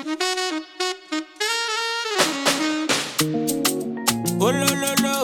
Oh lo lo lo,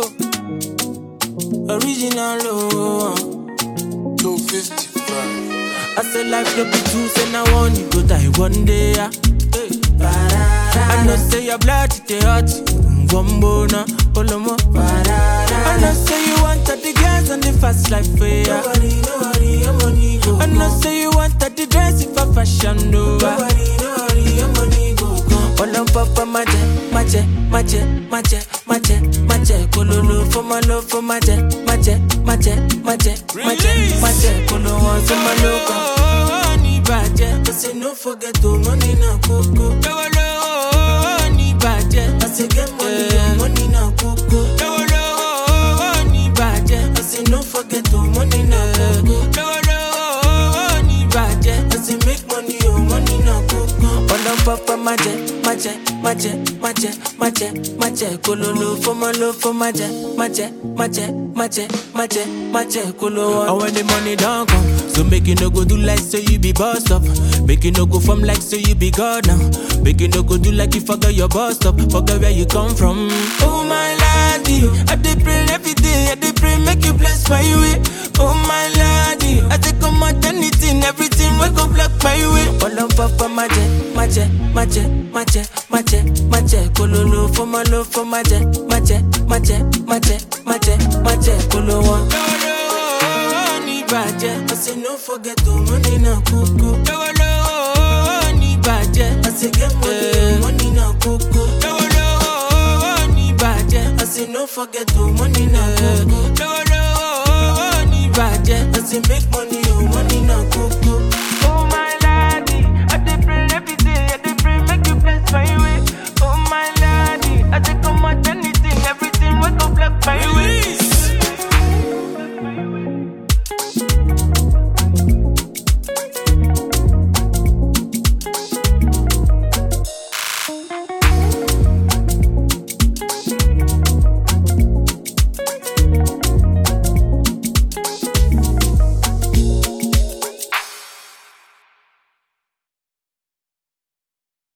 original oh. 255. I say life no be two, say now one you go die one day. Yeah. Hey. I know say your blood it dey hot, Wombo na Olomo. I know say you want the girls and the fast life for ya. Nobody, nobody, your money go I know say you want the dress if a fashion over. Nobody, nobody, your money go come. All on papa maje, maje, maje, maje, maje, maje, kololo for my love for maje, maje, maje, maje, maje, maje, kolo one for my love. Ni baje, I say no forget to money na koko. lolo ni baje, I say get money, your money na koko. lolo ni baje, I say no forget to money na koko. lolo ni baje. I say make money, your money na koko. All on papa maje, maje, maje, maje, maje, maje, kololo for my love for maje, maje, maje, maje, maje, maje, kolo. And when the money don't come, so make you no go do like say you be boss up, make you no go from like say you be God now, make you no go do like you forget your boss up, forget where you come from. Oh my lady, I dey pray every day, I dey pray make you bless my way. Oh my lady, I take come out anything, everything we go block my way. All on papa maje, maje, maje, maje, maje, maje, kololo for my love for maje, maje, maje, maje, maje, maje, kolo one. Lolo ni baje, I say no forget to money na koko. lolo ni baje, I say get money, your money na koko. lolo ni baje, I say no forget to money na koko. lolo ni baje. I say make money, your money na koko.